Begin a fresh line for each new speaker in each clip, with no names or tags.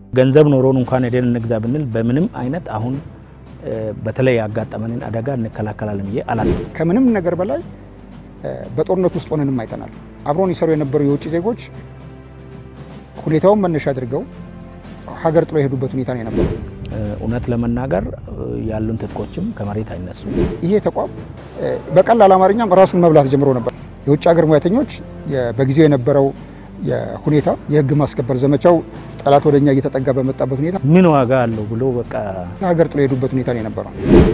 ገንዘብ ኖሮን እንኳን ሄደን እንግዛ ብንል በምንም አይነት አሁን በተለይ ያጋጠመንን አደጋ እንከላከላለን ብዬ አላስብም።
ከምንም ነገር በላይ በጦርነት ውስጥ ሆነንም አይተናል። አብሮን ይሰሩ የነበሩ የውጭ ዜጎች ሁኔታውን መነሻ አድርገው ሀገር ጥሎ የሄዱበት ሁኔታ ነው የነበረው።
እውነት ለመናገር ያሉን ትጥቆችም ከመሬት አይነሱም።
ይሄ ተቋም በቀላል አማርኛም ራሱን መብላት ጀምሮ ነበር። የውጭ ሀገር ሙያተኞች በጊዜው የነበረው ሁኔታ የህግ ማስከበር ዘመቻው ጠላት ወደ እኛ እየተጠጋ በመጣበት ሁኔታ
ምን ዋጋ አለው ብሎ በቃ
ሀገር ጥሎ የሄዱበት ሁኔታ ነው የነበረው።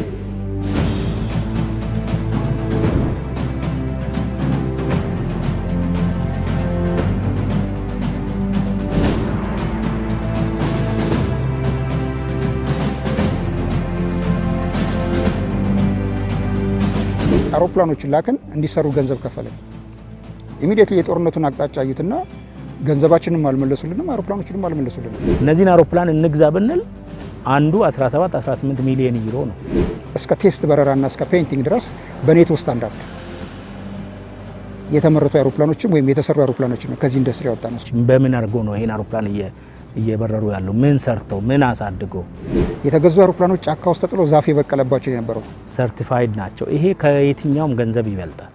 አውሮፕላኖችን ላክን፣ እንዲሰሩ ገንዘብ ከፈልን። ኢሚዲየትሊ የጦርነቱን አቅጣጫ አዩትና ገንዘባችንም አልመለሱልንም፣ አውሮፕላኖችንም አልመለሱልንም።
እነዚህን አውሮፕላን እንግዛ ብንል አንዱ 17 18 ሚሊዮን ዩሮ ነው።
እስከ ቴስት በረራና እስከ ፔይንቲንግ ድረስ በኔቶ ስታንዳርድ የተመረቱ አውሮፕላኖችም ወይም የተሰሩ አውሮፕላኖችን ነው ከዚህ ኢንዱስትሪ ያወጣ ነው።
በምን አድርጎ ነው ይሄን አውሮፕላን እየበረሩ ያለው? ምን ሰርተው ምን አሳድገው?
የተገዙ አውሮፕላኖች ጫካ ውስጥ ተጥሎ ዛፍ የበቀለባቸው የነበረው
ሰርቲፋይድ ናቸው። ይሄ ከየትኛውም ገንዘብ ይበልጣል።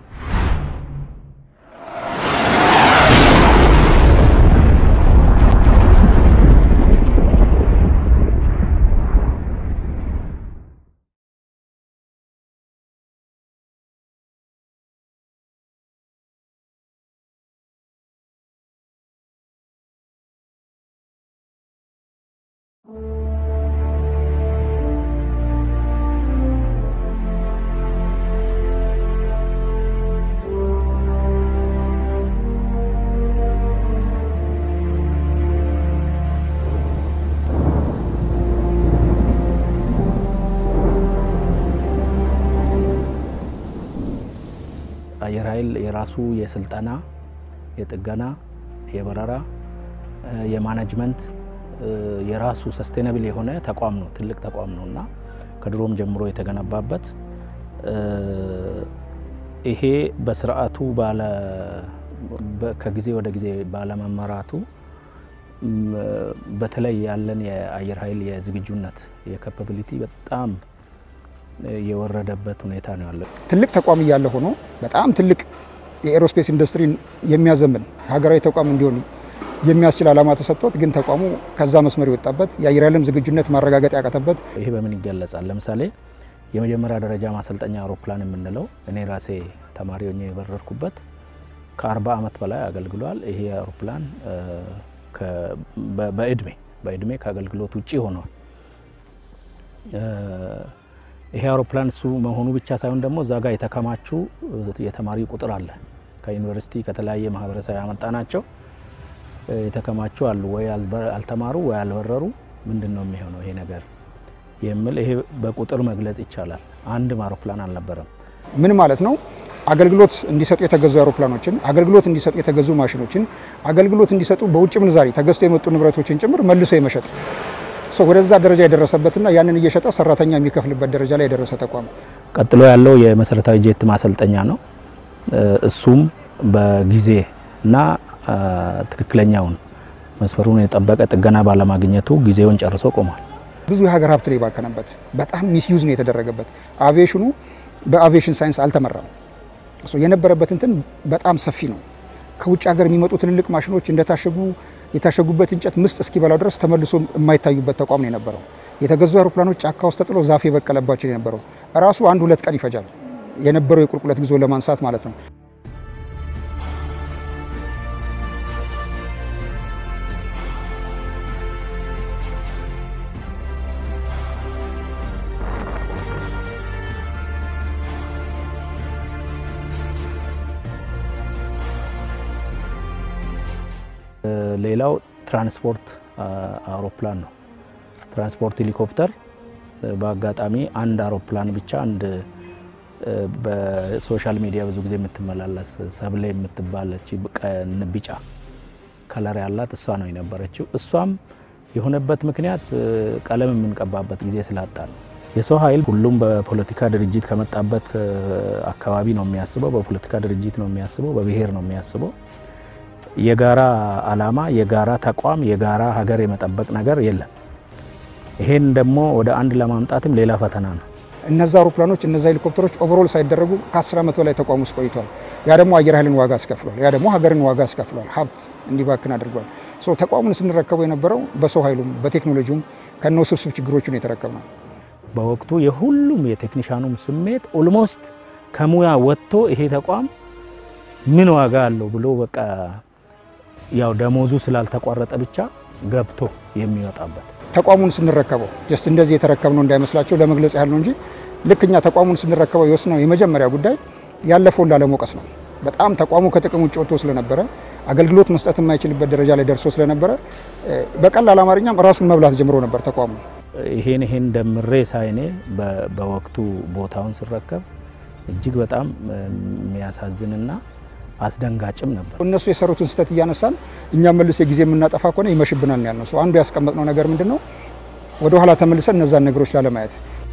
አየር ኃይል የራሱ የስልጠና፣ የጥገና፣ የበረራ፣ የማኔጅመንት የራሱ ሰስቴናብል የሆነ ተቋም ነው። ትልቅ ተቋም ነው እና ከድሮም ጀምሮ የተገነባበት ይሄ በስርዓቱ ባለ ከጊዜ ወደ ጊዜ ባለመመራቱ በተለይ ያለን የአየር ኃይል የዝግጁነት የካፓቢሊቲ በጣም የወረደበት ሁኔታ ነው ያለው።
ትልቅ ተቋም እያለ ሆኖ በጣም ትልቅ የኤሮስፔስ ኢንዱስትሪን የሚያዘምን ሀገራዊ ተቋም እንዲሆን የሚያስችል ዓላማ ተሰጥቶት ግን ተቋሙ ከዛ መስመር የወጣበት የአየር ኃይልም ዝግጁነት ማረጋገጥ ያቀተበት
ይሄ በምን ይገለጻል? ለምሳሌ የመጀመሪያ ደረጃ ማሰልጠኛ አውሮፕላን የምንለው እኔ ራሴ ተማሪ ሆኜ የበረርኩበት ከአርባ ዓመት በላይ አገልግሏል። ይሄ አውሮፕላን በእድሜ በእድሜ ከአገልግሎት ውጭ ሆኗል። ይሄ አውሮፕላን እሱ መሆኑ ብቻ ሳይሆን ደግሞ እዛ ጋር የተከማቹ የተማሪ ቁጥር አለ። ከዩኒቨርሲቲ ከተለያየ ማህበረሰብ ያመጣ ናቸው የተከማቹ አሉ። ወይ አልተማሩ ወይ አልበረሩ። ምንድን ነው የሚሆነው ይሄ ነገር የሚል ይሄ በቁጥር መግለጽ ይቻላል። አንድም አውሮፕላን አልነበረም።
ምን ማለት ነው? አገልግሎት እንዲሰጡ የተገዙ አውሮፕላኖችን፣ አገልግሎት እንዲሰጡ የተገዙ ማሽኖችን፣ አገልግሎት እንዲሰጡ በውጭ ምንዛሪ ተገዝቶ የመጡ ንብረቶችን ጭምር መልሶ የመሸጥ ወደዛ ደረጃ የደረሰበትና ያንን እየሸጠ ሰራተኛ የሚከፍልበት ደረጃ ላይ የደረሰ ተቋም።
ቀጥሎ ያለው የመሰረታዊ ጄት ማሰልጠኛ ነው። እሱም በጊዜ እና ትክክለኛውን መስፈሩን የጠበቀ ጥገና ባለማግኘቱ ጊዜውን ጨርሶ ቆሟል።
ብዙ የሀገር ሀብት ነው የባከነበት። በጣም ሚስዩዝ ነው የተደረገበት። አቪዬሽኑ በአቪዬሽን ሳይንስ አልተመራም። የነበረበት እንትን በጣም ሰፊ ነው። ከውጭ ሀገር የሚመጡ ትልልቅ ማሽኖች እንደታሸጉ የታሸጉበት እንጨት ምስጥ እስኪበላው ድረስ ተመልሶ የማይታዩበት ተቋም ነው የነበረው። የተገዙ አውሮፕላኖች ጫካ ውስጥ ተጥሎ ዛፍ የበቀለባቸው የነበረው ራሱ አንድ ሁለት ቀን ይፈጃል የነበረው የቁልቁለት ጉዞ ለማንሳት ማለት ነው።
ሌላው ትራንስፖርት አውሮፕላን ነው። ትራንስፖርት ሄሊኮፕተር በአጋጣሚ አንድ አውሮፕላን ብቻ አንድ በሶሻል ሚዲያ ብዙ ጊዜ የምትመላለስ ሰብለ የምትባል ቢጫ ከለር ያላት እሷ ነው የነበረችው። እሷም የሆነበት ምክንያት ቀለም የምንቀባበት ጊዜ ስላጣ ነው። የሰው ኃይል ሁሉም በፖለቲካ ድርጅት ከመጣበት አካባቢ ነው የሚያስበው፣ በፖለቲካ ድርጅት ነው የሚያስበው፣ በብሔር ነው የሚያስበው። የጋራ አላማ፣ የጋራ ተቋም፣ የጋራ ሀገር የመጠበቅ ነገር የለም። ይሄን ደግሞ ወደ አንድ ለማምጣትም ሌላ ፈተና ነው።
እነዛ አውሮፕላኖች እነዛ ሄሊኮፕተሮች ኦቨሮል ሳይደረጉ ከ10 ዓመት በላይ ተቋም ውስጥ ቆይቷል። ያ ደግሞ አየር ኃይልን ዋጋ አስከፍሏል። ያ ደግሞ ሀገርን ዋጋ አስከፍሏል። ሀብት እንዲባክን አድርጓል። ሶ ተቋሙን ስንረከበው የነበረው በሰው ኃይሉም በቴክኖሎጂውም ከነ ውስብስብ ችግሮቹን የተረከብነው
በወቅቱ የሁሉም የቴክኒሻኑም ስሜት ኦልሞስት ከሙያ ወጥቶ ይሄ ተቋም ምን ዋጋ አለው ብሎ በቃ ያው ደሞዙ ስላልተቋረጠ ብቻ ገብቶ የሚወጣበት
ተቋሙን ስንረከበው ጀስት እንደዚህ የተረከብነው እንዳይመስላቸው ለመግለጽ ያህል ነው እንጂ ልክ እኛ ተቋሙን ስንረከበው የወስነው የመጀመሪያ ጉዳይ ያለፈውን ላለመውቀስ ነው። በጣም ተቋሙ ከጥቅም ውጭ ወጥቶ ስለነበረ አገልግሎት መስጠት የማይችልበት ደረጃ ላይ ደርሶ ስለነበረ በቀላል አማርኛም ራሱን መብላት ጀምሮ ነበር ተቋሙ።
ይሄን ይሄን ደምሬ ሳይኔ በወቅቱ ቦታውን ስረከብ እጅግ በጣም የሚያሳዝንና አስደንጋጭም ነበር።
እነሱ የሰሩትን ስህተት እያነሳን እኛም መልስ የጊዜ የምናጠፋ ከሆነ ይመሽብናል ያልነው ሰው አንዱ ያስቀመጥነው ነገር ምንድን ነው? ወደ ኋላ ተመልሰን እነዛን ነገሮች ላለማየት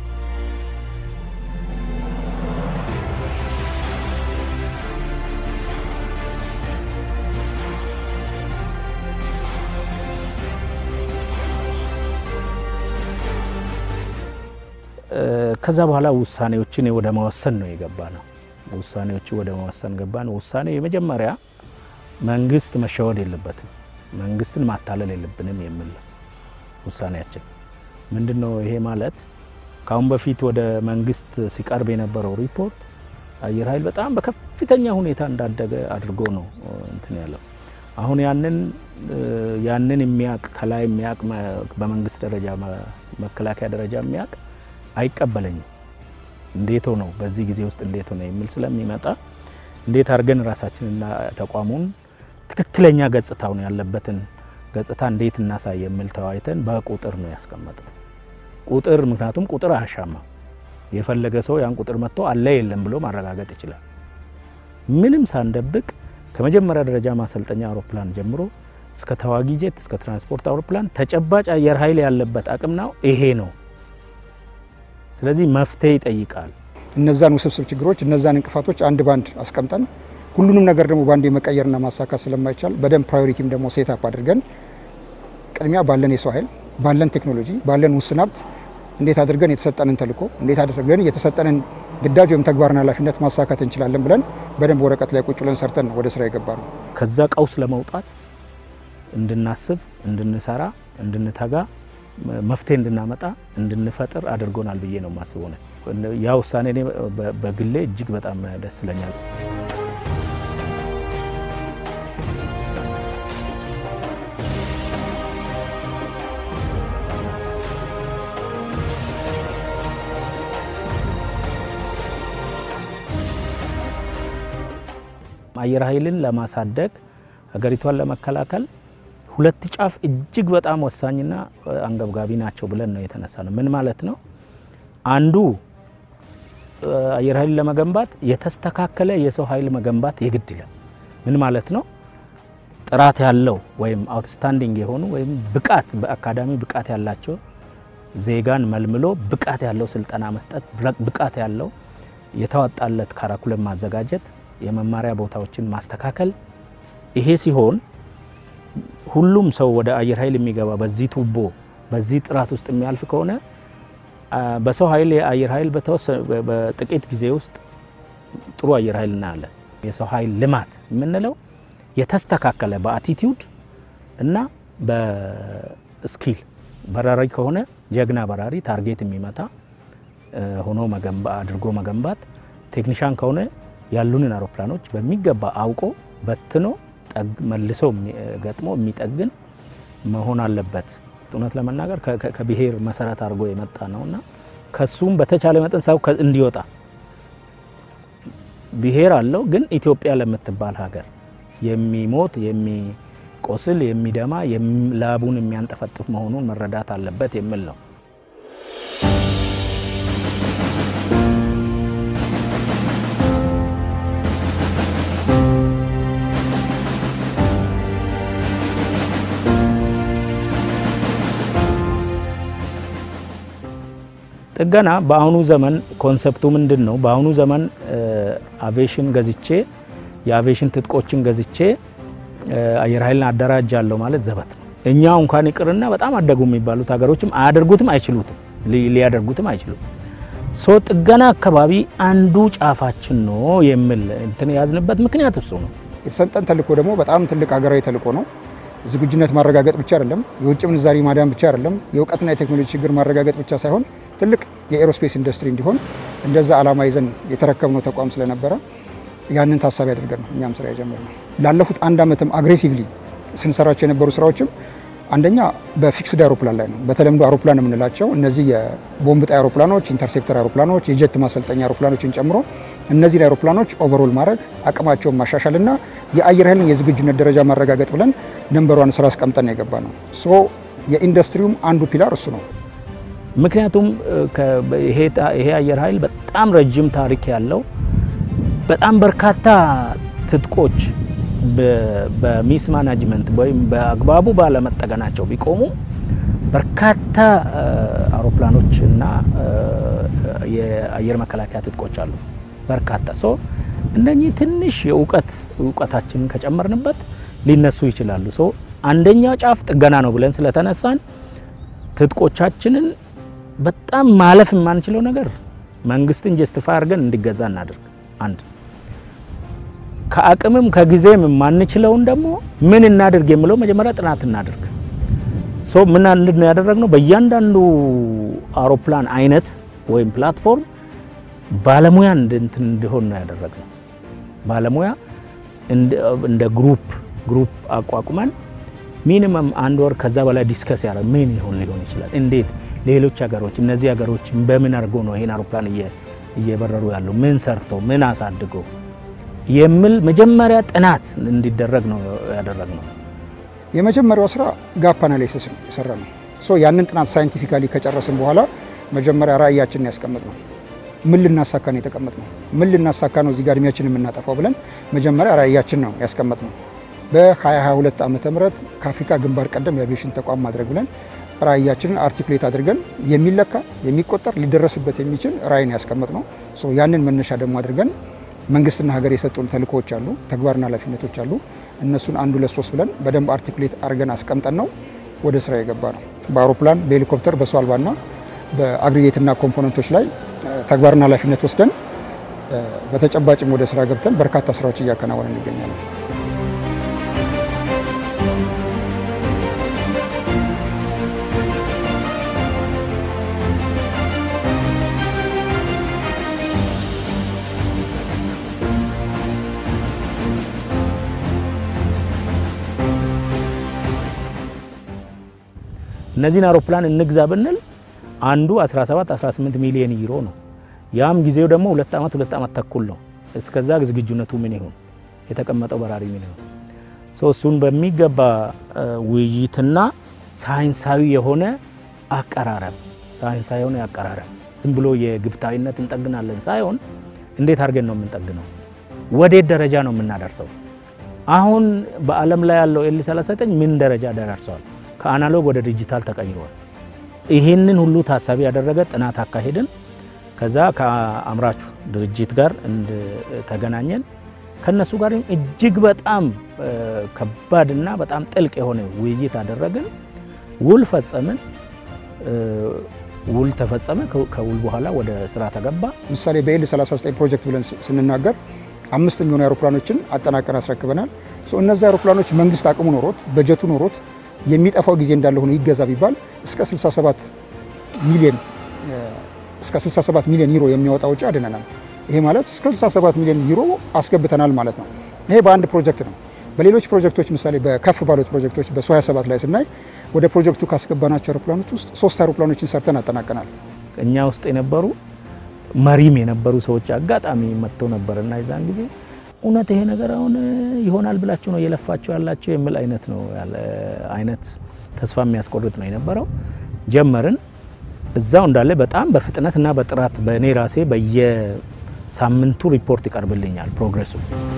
ከዛ በኋላ ውሳኔዎችን ወደ መወሰን ነው የገባ ነው። ውሳኔዎች ወደ መወሰን ገባን። ውሳኔ የመጀመሪያ መንግስት መሸወድ የለበትም፣ መንግስትን ማታለል የለብንም የሚል ውሳኔያችን ምንድን ነው? ይሄ ማለት ከአሁን በፊት ወደ መንግስት ሲቀርብ የነበረው ሪፖርት አየር ኃይል በጣም በከፍተኛ ሁኔታ እንዳደገ አድርጎ ነው እንትን ያለው። አሁን ያንን ያንን የሚያቅ ከላይ የሚያቅ በመንግስት ደረጃ መከላከያ ደረጃ የሚያቅ አይቀበለኝም። እንዴት ሆነው በዚህ ጊዜ ውስጥ እንዴት ሆነ የሚል ስለሚመጣ እንዴት አድርገን ራሳችንና ተቋሙን ትክክለኛ ገጽታውን ያለበትን ገጽታ እንዴት እናሳይ የሚል ተወያይተን በቁጥር ነው ያስቀመጥነው። ቁጥር ምክንያቱም ቁጥር አያሻማም። የፈለገ ሰው ያን ቁጥር መጥቶ አለ የለም ብሎ ማረጋገጥ ይችላል። ምንም ሳንደብቅ ከመጀመሪያ ደረጃ ማሰልጠኛ አውሮፕላን ጀምሮ እስከ ተዋጊ ጄት እስከ ትራንስፖርት አውሮፕላን ተጨባጭ አየር ኃይል ያለበት አቅም ነው ይሄ ነው። ስለዚህ መፍትሄ ይጠይቃል።
እነዛን ውስብስብ ችግሮች እነዛን እንቅፋቶች አንድ ባንድ አስቀምጠን ሁሉንም ነገር ደግሞ በአንድ የመቀየርና ማሳካት ስለማይቻል በደንብ ፕራዮሪቲም ደግሞ ሴት አፕ አድርገን ቅድሚያ ባለን የሰው ኃይል ባለን ቴክኖሎጂ ባለን ውስን ሀብት እንዴት አድርገን የተሰጠንን ተልዕኮ እንዴት አድርገን የተሰጠንን ግዳጅ ወይም ተግባርና ኃላፊነት ማሳካት እንችላለን ብለን በደንብ ወረቀት ላይ ቁጭ ብለን ሰርተን ወደ ስራ የገባ ነው።
ከዛ ቀውስ ለመውጣት እንድናስብ፣ እንድንሰራ፣ እንድንተጋ መፍትሄ እንድናመጣ እንድንፈጥር አድርጎናል ብዬ ነው የማስበው። ነ ያ ውሳኔ እኔ በግሌ እጅግ በጣም ደስ ይለኛል። አየር ኃይልን ለማሳደግ ሀገሪቷን ለመከላከል ሁለት ጫፍ እጅግ በጣም ወሳኝና አንገብጋቢ ናቸው ብለን ነው የተነሳ ነው። ምን ማለት ነው? አንዱ አየር ኃይል ለመገንባት የተስተካከለ የሰው ኃይል መገንባት የግድ ይላል። ምን ማለት ነው? ጥራት ያለው ወይም አውትስታንዲንግ የሆኑ ወይም ብቃት በአካዳሚ ብቃት ያላቸው ዜጋን መልምሎ ብቃት ያለው ስልጠና መስጠት፣ ብቃት ያለው የተዋጣለት ካራኩለም ማዘጋጀት፣ የመማሪያ ቦታዎችን ማስተካከል። ይሄ ሲሆን ሁሉም ሰው ወደ አየር ኃይል የሚገባ በዚህ ቱቦ በዚህ ጥራት ውስጥ የሚያልፍ ከሆነ በሰው ኃይል የአየር ኃይል በጥቂት ጊዜ ውስጥ ጥሩ አየር ኃይል እናያለን። የሰው ኃይል ልማት የምንለው የተስተካከለ በአቲቲዩድ እና በስኪል በራሪ ከሆነ ጀግና በራሪ ታርጌት የሚመታ ሆኖ አድርጎ መገንባት፣ ቴክኒሻን ከሆነ ያሉንን አውሮፕላኖች በሚገባ አውቆ በትኖ መልሶ ገጥሞ የሚጠግን መሆን አለበት። እውነት ለመናገር ከብሔር መሰረት አድርጎ የመጣ ነውና ከሱም በተቻለ መጠን ሰው እንዲወጣ ብሔር አለው፣ ግን ኢትዮጵያ ለምትባል ሀገር የሚሞት የሚቆስል፣ የሚደማ ላቡን የሚያንጠፈጥፍ መሆኑን መረዳት አለበት የሚል ነው። ጥገና በአሁኑ ዘመን ኮንሰፕቱ ምንድን ነው? በአሁኑ ዘመን አቪዬሽን ገዝቼ የአቪዬሽን ትጥቆችን ገዝቼ አየር ኃይልን አደራጃለሁ ማለት ዘበት ነው። እኛ እንኳን ይቅርና በጣም አደጉ የሚባሉት ሀገሮችም አያደርጉትም፣ አይችሉትም፣ ሊያደርጉትም አይችሉም። ሶ ጥገና አካባቢ አንዱ ጫፋችን ነው የሚል እንትን የያዝንበት ምክንያት እሱ ነው።
የተሰጠን ተልእኮ ደግሞ በጣም ትልቅ ሀገራዊ ተልእኮ ነው። ዝግጁነት ማረጋገጥ ብቻ አይደለም፣ የውጭ ምንዛሪ ማዳን ብቻ አይደለም፣ የእውቀትና የቴክኖሎጂ ችግር ማረጋገጥ ብቻ ሳይሆን ትልቅ የኤሮስፔስ ኢንዱስትሪ እንዲሆን እንደዛ ዓላማ ይዘን የተረከብነው ተቋም ስለነበረ ያንን ታሳቢ አድርገን ነው እኛም ስራ የጀመርነው። ላለፉት አንድ ዓመትም አግሬሲቭሊ ስንሰራቸው የነበሩ ስራዎችም አንደኛ በፊክስድ አውሮፕላን ላይ ነው። በተለምዶ አውሮፕላን የምንላቸው እነዚህ የቦምብ ጣይ አውሮፕላኖች፣ ኢንተርሴፕተር አውሮፕላኖች፣ የጀት ማሰልጠኛ አውሮፕላኖችን ጨምሮ እነዚህን አውሮፕላኖች ኦቨርኦል ማድረግ አቅማቸውን ማሻሻል እና የአየር ኃይልን የዝግጁነት ደረጃ ማረጋገጥ ብለን ነንበሯን ስራ አስቀምጠን የገባ ነው። ሶ የኢንዱስትሪውም አንዱ ፒላር እሱ ነው።
ምክንያቱም ይሄ አየር ኃይል በጣም ረጅም ታሪክ ያለው በጣም በርካታ ትጥቆች በሚስ ማናጅመንት ወይም በአግባቡ ባለመጠገናቸው ቢቆሙ በርካታ አውሮፕላኖች እና የአየር መከላከያ ትጥቆች አሉ። በርካታ ሶ እነኚህ ትንሽ የእውቀት እውቀታችንን ከጨመርንበት ሊነሱ ይችላሉ። ሶ አንደኛው ጫፍ ጥገና ነው ብለን ስለተነሳን ትጥቆቻችንን በጣም ማለፍ የማንችለው ነገር መንግስትን ጀስቲፋይ አድርገን እንዲገዛ እናድርግ። አንድ ከአቅምም ከጊዜም የማንችለውን ደግሞ ምን እናድርግ የሚለው መጀመሪያ ጥናት እናድርግ። ሶ ምን አንድ ነው ያደረግነው በእያንዳንዱ አውሮፕላን አይነት ወይም ፕላትፎርም ባለሙያ እንትን እንዲሆን ነው ያደረግነው። ባለሙያ እንደ ግሩፕ ግሩፕ አቋቁመን ሚኒመም አንድ ወር ከዛ በላይ ዲስከስ ያደረግ ምን ይሆን ሊሆን ይችላል፣ እንዴት ሌሎች ሀገሮች እነዚህ ሀገሮች በምን አድርገው ነው ይሄን አውሮፕላን እየበረሩ ያለው፣ ምን ሰርተው ምን አሳድገው የሚል መጀመሪያ ጥናት እንዲደረግ ነው ያደረግነው።
የመጀመሪያው ስራ ጋፕ አናላይሲስ ነው የሰራ ነው። ሶ ያንን ጥናት ሳይንቲፊካሊ ከጨረስን በኋላ መጀመሪያ ራእያችንን ያስቀምጥ ነው። ምን ልናሳካ ነው የተቀመጥ ነው፣ ምን ልናሳካ ነው እዚህ ጋር እድሜያችን የምናጠፋው ብለን መጀመሪያ ራእያችን ነው ያስቀመጥ ነው። በ2022 ዓመተ ምህረት ከአፍሪካ ግንባር ቀደም የአቪዬሽን ተቋም ማድረግ ብለን ራእያችንን አርቲኩሌት አድርገን የሚለካ የሚቆጠር ሊደረስበት የሚችል ራእይን ያስቀመጥ ነው። ሶ ያንን መነሻ ደግሞ አድርገን መንግስትና ሀገር የሰጡን ተልእኮዎች አሉ፣ ተግባርና ኃላፊነቶች አሉ። እነሱን አንዱ ሁለት ሶስት ብለን በደንብ አርቲኩሌት አድርገን አስቀምጠን ነው ወደ ስራ የገባ ነው። በአውሮፕላን በሄሊኮፕተር በሰው አልባና በአግሪጌትና ኮምፖነንቶች ላይ ተግባርና ኃላፊነት ወስደን በተጨባጭም ወደ ስራ ገብተን በርካታ ስራዎች እያከናወነ እንገኛለን።
እነዚህን አውሮፕላን እንግዛ ብንል አንዱ 17 18 ሚሊዮን ዩሮ ነው። ያም ጊዜው ደግሞ ሁለት ዓመት ሁለት ዓመት ተኩል ነው። እስከዛ ዝግጁነቱ ምን ይሁን የተቀመጠው በራሪ ምን ይሁን ሰው እሱን በሚገባ ውይይትና ሳይንሳዊ የሆነ አቀራረብ ሳይንሳዊ የሆነ አቀራረብ ዝም ብሎ የግብታዊነት እንጠግናለን ሳይሆን እንዴት አድርገን ነው የምንጠግነው? ወዴት ደረጃ ነው የምናደርሰው? አሁን በዓለም ላይ ያለው ኤል 39 ምን ደረጃ ደርሰዋል? ከአናሎግ ወደ ዲጂታል ተቀይሯል። ይህንን ሁሉ ታሳቢ ያደረገ ጥናት አካሄድን። ከዛ ከአምራቹ ድርጅት ጋር ተገናኘን። ከነሱ ጋር እጅግ በጣም ከባድና በጣም ጥልቅ የሆነ ውይይት አደረግን። ውል ፈጸምን። ውል ተፈጸመ። ከውል በኋላ ወደ ስራ ተገባ።
ምሳሌ በኤል 39 ፕሮጀክት ብለን ስንናገር አምስት የሚሆኑ አውሮፕላኖችን አጠናቀን አስረክበናል። እነዚህ አውሮፕላኖች መንግስት አቅሙ ኖሮት በጀቱ ኖሮት የሚጠፋው ጊዜ እንዳለ ሆኖ ይገዛ ቢባል እስከ 67 ሚሊዮን እስከ 67 ሚሊዮን ዩሮ የሚያወጣ ወጪ አድነናል። ይሄ ማለት እስከ 67 ሚሊዮን ዩሮ አስገብተናል ማለት ነው። ይሄ በአንድ ፕሮጀክት ነው። በሌሎች ፕሮጀክቶች ምሳሌ በከፍ ባሉት ፕሮጀክቶች በሱ 27 ላይ ስናይ ወደ ፕሮጀክቱ ካስገባናቸው አውሮፕላኖች ውስጥ ሶስት አውሮፕላኖችን ሰርተን አጠናቀናል።
እኛ ውስጥ የነበሩ መሪም የነበሩ ሰዎች አጋጣሚ መጥተው ነበር እና የዛን ጊዜ እውነት ይሄ ነገር አሁን ይሆናል ብላችሁ ነው እየለፋችሁ ያላችሁ የሚል አይነት ነው አይነት ተስፋ የሚያስቆርጥ ነው የነበረው። ጀመርን እዛው እንዳለ በጣም በፍጥነት እና በጥራት በእኔ ራሴ በየሳምንቱ ሪፖርት ይቀርብልኛል ፕሮግረሱ።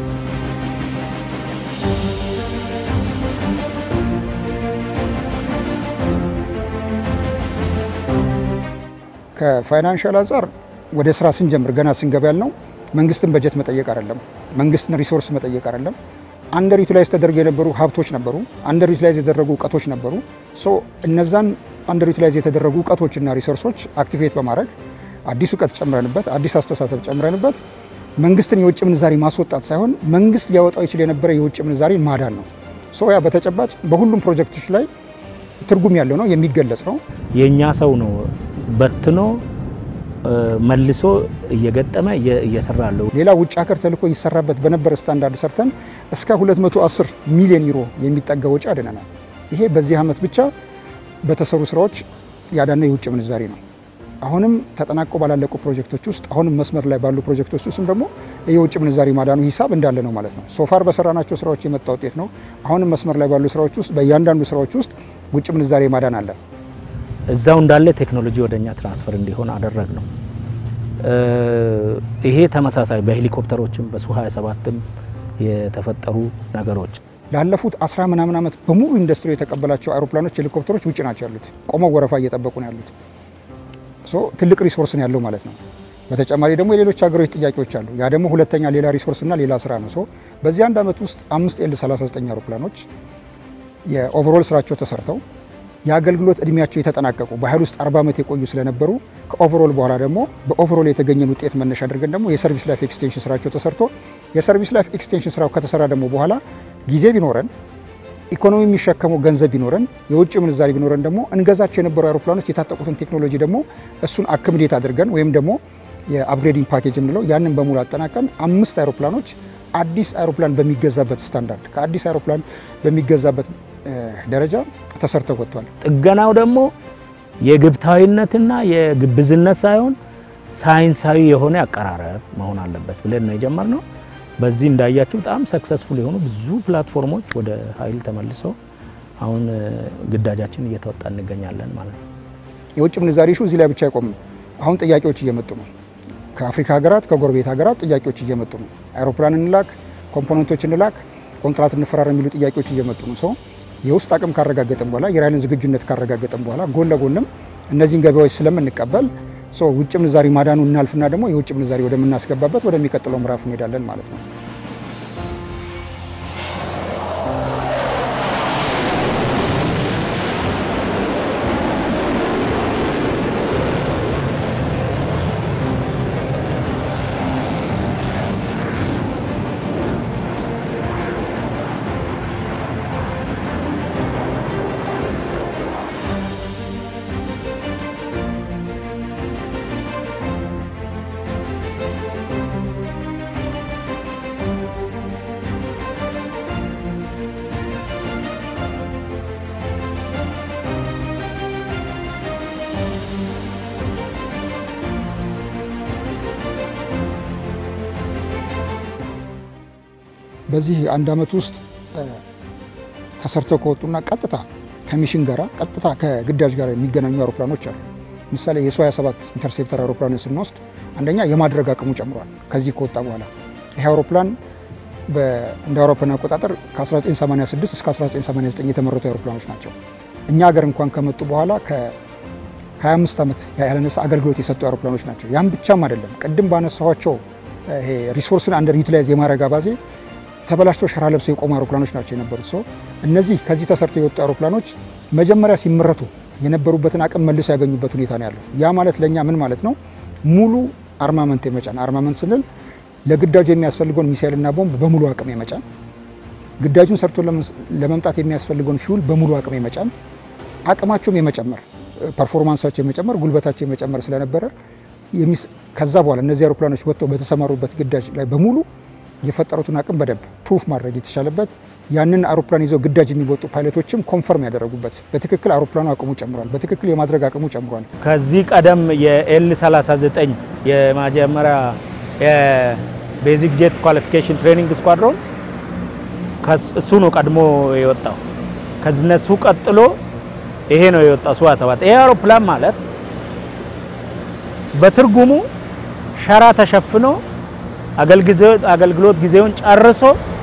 ከፋይናንሻል አንጻር ወደ ስራ ስንጀምር ገና ስንገባ ያልነው መንግስትን በጀት መጠየቅ አይደለም፣ መንግስትን ሪሶርስ መጠየቅ አይደለም። አንደር ዩቲላይዝ ተደርገው የነበሩ ሀብቶች ነበሩ። አንደር ዩቲላይዝ የተደረጉ እውቀቶች ነበሩ። ሶ እነዛን አንደር ዩቲላይዝ የተደረጉ እውቀቶችና ሪሶርሶች አክቲቬት በማድረግ አዲስ እውቀት ጨምረንበት፣ አዲስ አስተሳሰብ ጨምረንበት መንግስትን የውጭ ምንዛሪ ማስወጣት ሳይሆን መንግስት ሊያወጣው ይችል የነበረ የውጭ ምንዛሪ ማዳን ነው። ሶ ያ በተጨባጭ በሁሉም ፕሮጀክቶች ላይ ትርጉም ያለው ነው የሚገለጽ ነው።
የእኛ ሰው ነው በትኖ መልሶ እየገጠመ እየሰራ ያለው።
ሌላ ውጭ ሀገር ተልኮ ይሰራበት በነበረ ስታንዳርድ ሰርተን እስከ 210 ሚሊዮን ዩሮ የሚጠጋ ወጪ አድነናል። ይሄ በዚህ ዓመት ብቻ በተሰሩ ስራዎች ያዳነ የውጭ ምንዛሪ ነው። አሁንም ተጠናቆ ባላለቁ ፕሮጀክቶች ውስጥ አሁንም መስመር ላይ ባሉ ፕሮጀክቶች ውስጥም ደግሞ የውጭ ምንዛሪ ማዳኑ ሂሳብ እንዳለ ነው ማለት ነው። ሶፋር በሰራናቸው ስራዎች የመጣ ውጤት ነው። አሁንም መስመር ላይ ባሉ ስራዎች ውስጥ በእያንዳንዱ ስራዎች ውስጥ ውጭ ምንዛሪ ማዳን አለ።
እዛው እንዳለ ቴክኖሎጂ ወደኛ ትራንስፈር እንዲሆን አደረግ ነው። ይሄ ተመሳሳይ በሄሊኮፕተሮችም በሱ 27ም የተፈጠሩ ነገሮች
ላለፉት አስራ ምናምን ዓመት በሙሉ ኢንዱስትሪ የተቀበላቸው አውሮፕላኖች፣ ሄሊኮፕተሮች ውጭ ናቸው ያሉት፣ ቆመው ወረፋ እየጠበቁ ነው ያሉት። ሶ ትልቅ ሪሶርስ ነው ያለው ማለት ነው። በተጨማሪ ደግሞ የሌሎች ሀገሮች ጥያቄዎች አሉ። ያ ደግሞ ሁለተኛ ሌላ ሪሶርስ እና ሌላ ስራ ነው። ሶ በዚህ አንድ ዓመት ውስጥ አምስት ኤል 39 አውሮፕላኖች የኦቨሮል ስራቸው ተሰርተው የአገልግሎት እድሜያቸው የተጠናቀቁ በኃይል ውስጥ 40 ዓመት የቆዩ ስለነበሩ ከኦቨሮል በኋላ ደግሞ በኦቨሮል የተገኘን ውጤት መነሻ አድርገን ደግሞ የሰርቪስ ላይፍ ኤክስቴንሽን ስራቸው ተሰርቶ የሰርቪስ ላይፍ ኤክስቴንሽን ስራው ከተሰራ ደግሞ በኋላ ጊዜ ቢኖረን ኢኮኖሚ የሚሸከመው ገንዘብ ቢኖረን የውጭ ምንዛሪ ቢኖረን ደግሞ እንገዛቸው የነበሩ አውሮፕላኖች የታጠቁትን ቴክኖሎጂ ደግሞ እሱን አክምዴት አድርገን ወይም ደግሞ የአፕግሬዲንግ ፓኬጅ የምንለው ያንን በሙሉ አጠናቀን አምስት አውሮፕላኖች አዲስ አውሮፕላን በሚገዛበት ስታንዳርድ ከአዲስ አውሮፕላን በሚገዛበት ደረጃ ተሰርተው ወጥቷል።
ጥገናው ደግሞ የግብታዊነትና የግብዝነት ሳይሆን ሳይንሳዊ የሆነ አቀራረብ መሆን አለበት ብለን ነው የጀመርነው። በዚህ እንዳያችሁ በጣም ሰክሰስፉል የሆኑ ብዙ ፕላትፎርሞች ወደ ኃይል ተመልሰው አሁን ግዳጃችን እየተወጣ እንገኛለን ማለት ነው።
የውጭ ምንዛሪ ሹ እዚህ ላይ ብቻ አይቆምም። አሁን ጥያቄዎች እየመጡ ነው። ከአፍሪካ ሀገራት ከጎረቤት ሀገራት ጥያቄዎች እየመጡ ነው። አይሮፕላን እንላክ፣ ኮምፖነንቶች እንላክ፣ ኮንትራት እንፈራረም የሚሉ ጥያቄዎች እየመጡ ነው። ሰው የውስጥ አቅም ካረጋገጥን በኋላ የራይልን ዝግጁነት ካረጋገጥን በኋላ ጎን ለጎንም እነዚህን ገበያዎች ስለምንቀበል ውጭ ምንዛሪ ማዳኑ እናልፍና ደግሞ የውጭ ምንዛሪ ወደምናስገባበት ወደሚቀጥለው ምዕራፍ እንሄዳለን ማለት ነው። በዚህ አንድ ዓመት ውስጥ ተሰርተው ከወጡና ቀጥታ ከሚሽን ጋር ቀጥታ ከግዳጅ ጋር የሚገናኙ አውሮፕላኖች አሉ። ምሳሌ የሱ 27 ኢንተርሴፕተር አውሮፕላንን ስንወስድ አንደኛ የማድረግ አቅሙ ጨምሯል። ከዚህ ከወጣ በኋላ ይህ አውሮፕላን እንደ አውሮፓውያን አቆጣጠር ከ1986 እስከ 1989 የተመረቱ አውሮፕላኖች ናቸው። እኛ ሀገር እንኳን ከመጡ በኋላ ከ25 ዓመት ያላነሰ አገልግሎት የሰጡ አውሮፕላኖች ናቸው። ያም ብቻም አይደለም። ቅድም ባነሳኋቸው ይሄ ሪሶርስን አንደር ዩቲላይዝ የማድረግ አባዜ ተበላሽተው ሸራ ለብሰው የቆሙ አውሮፕላኖች ናቸው የነበሩት። ሰው እነዚህ ከዚህ ተሰርተው የወጡ አውሮፕላኖች መጀመሪያ ሲመረቱ የነበሩበትን አቅም መልሰው ያገኙበት ሁኔታ ነው ያለው። ያ ማለት ለእኛ ምን ማለት ነው? ሙሉ አርማመንት የመጫን አርማመንት ስንል ለግዳጁ የሚያስፈልገውን ሚሳይልና ቦምብ በሙሉ አቅም የመጫን ግዳጁን ሰርቶ ለመምጣት የሚያስፈልገውን ፊውል በሙሉ አቅም የመጫን አቅማቸውም የመጨመር ፐርፎርማንሳቸው የመጨመር ጉልበታቸው የመጨመር ስለነበረ ከዛ በኋላ እነዚህ አውሮፕላኖች ወጥተው በተሰማሩበት ግዳጅ ላይ በሙሉ የፈጠሩትን አቅም በደንብ ፕሩፍ ማድረግ የተቻለበት ያንን አውሮፕላን ይዘው ግዳጅ የሚወጡ ፓይለቶችም ኮንፈርም ያደረጉበት በትክክል አውሮፕላኑ አቅሙ ጨምሯል፣ በትክክል የማድረግ አቅሙ ጨምሯል።
ከዚህ ቀደም የኤል 39 የመጀመሪያ የቤዚክ ጄት ኳሊፊኬሽን ትሬኒንግ ስኳድሮን እሱ ነው ቀድሞ የወጣው። ከነሱ ቀጥሎ ይሄ ነው የወጣው ሱ 27 ይሄ አውሮፕላን ማለት በትርጉሙ ሸራ ተሸፍኖ አገልግሎት ጊዜውን ጨርሶ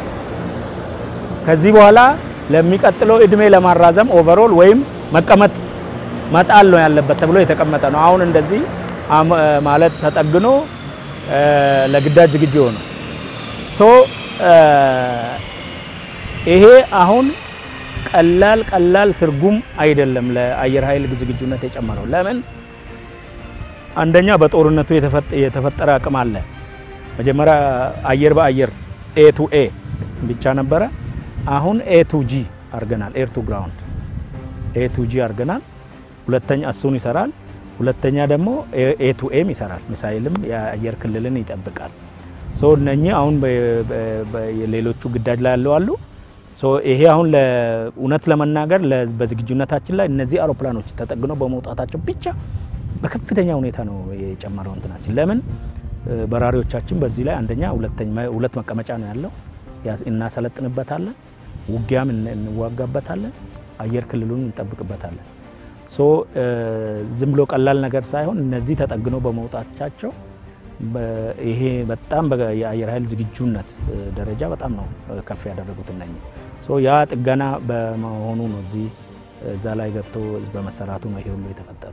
ከዚህ በኋላ ለሚቀጥለው እድሜ ለማራዘም ኦቨሮል ወይም መቀመጥ መጣል ነው ያለበት ተብሎ የተቀመጠ ነው። አሁን እንደዚህ ማለት ተጠግኖ ለግዳጅ ዝግጁ ሆነ። ሶ ይሄ አሁን ቀላል ቀላል ትርጉም አይደለም ለአየር ኃይል ዝግጁነት የጨመረው። ለምን አንደኛ በጦርነቱ የተፈጠረ አቅም አለ። መጀመሪያ አየር በአየር ኤ ቱ ኤ ብቻ ነበረ። አሁን ኤ ቱ ጂ አድርገናል። ኤር ቱ ግራውንድ ኤ ቱ ጂ አድርገናል። ሁለተኛ እሱን ይሰራል። ሁለተኛ ደግሞ ኤ ቱ ኤም ይሰራል። ሚሳይልም የአየር ክልልን ይጠብቃል። ሶ እነኚህ አሁን ሌሎቹ ግዳጅ ላይ ያለው አሉ። ሶ ይሄ አሁን እውነት ለመናገር በዝግጁነታችን ላይ እነዚህ አውሮፕላኖች ተጠግነው በመውጣታቸው ብቻ በከፍተኛ ሁኔታ ነው የጨመረው እንትናችን። ለምን በራሪዎቻችን በዚህ ላይ አንደኛ ሁለት መቀመጫ ነው ያለው፣ እናሰለጥንበታለን፣ ውጊያም እንዋጋበታለን፣ አየር ክልሉን እንጠብቅበታለን። ሶ ዝም ብሎ ቀላል ነገር ሳይሆን እነዚህ ተጠግነው በመውጣታቸው ይሄ በጣም የአየር ኃይል ዝግጁነት ደረጃ በጣም ነው ከፍ ያደረጉት እነኚህ። ሶ ያ ጥገና በመሆኑ ነው እዚህ እዛ ላይ ገብቶ በመሰራቱ ነው ይሄ ሁሉ የተፈጠሩ።